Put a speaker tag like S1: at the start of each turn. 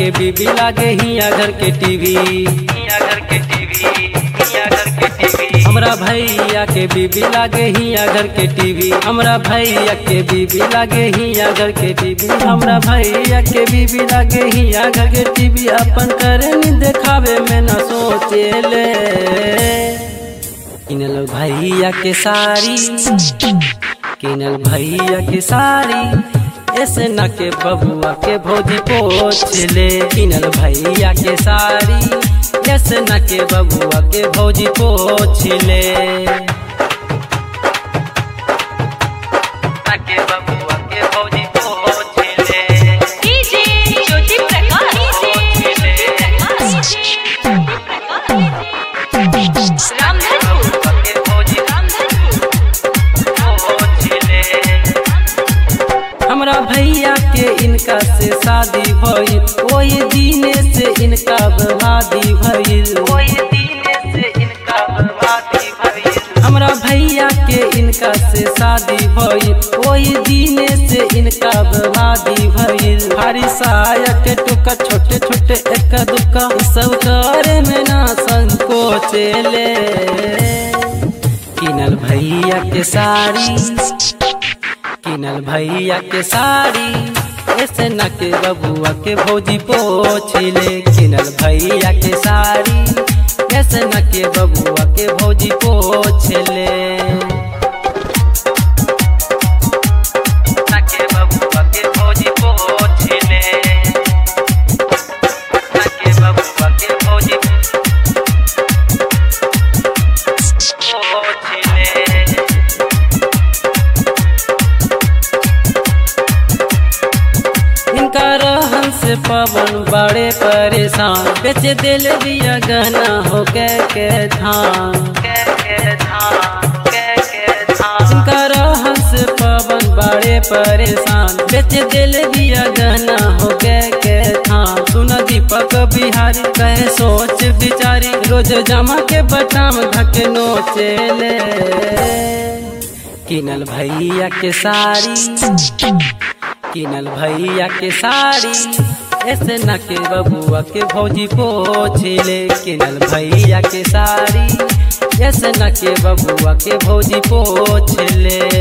S1: के बीबी लागे हिया घर के टीवी हिया घर के टीवी हिया घर के टीवी हमरा भैया के बीबी लागे हिया घर के टीवी हमरा भैया के बीबी लागे हिया घर के टीवी हमरा भैया के बीबी लागे हिया घर के टीवी अपन करे नी देखावे में न सोचेले किनल भैया के साड़ी किनल भैया के साड़ी ऐसे न के बबुआ के भौजी पोछ ले किनल भैया के साड़ी ऐसे न के बबुआ के भौजी पोछ ले न के बबुआ के भौजी पोछ ले
S2: डीजे ज्योति प्रकाश डीजे रामधनपुर
S1: बबुआ के भौजी
S2: रामधनपुर
S1: पोछ ले हमरा भैया के इनका से शादी भइल ओही दिने से इनका बर्बादी भइल ओही दिने से इनका बर्बादी भइल हमरा भैया के इनका से शादी भइल ओही दिने से इनका बर्बादी भइल भारी साया के टुका छोटे छोटे एक दुका सब करे में ना संकोचेले किनल भैया के साड़ी किनल भैया के साड़ी ऐसे न के बबुआ के भौजी पोछले किनल भैया के साड़ी ऐसे न के बबुआ के भौजी पोछले न के बबुआ के भौजी पोछले न के बबुआ के भौजी पोछले इनका रहन से पवन बड़े परेशान बेच दिल दिया गहना हो के के धान इनका रहन से पवन बड़े परेशान बेच दिल दिया गहना हो के के धान सुन दीपक बिहारी कहे सोच बिचारी रोज जमा के बटाम धके नोचेले किनल भैया के साड़ी किनल भैया के साड़ी ऐसे न के बबुआ के भौजी पोछले किनल भैया के साड़ी ऐसे न के बबुआ के भौजी पोछले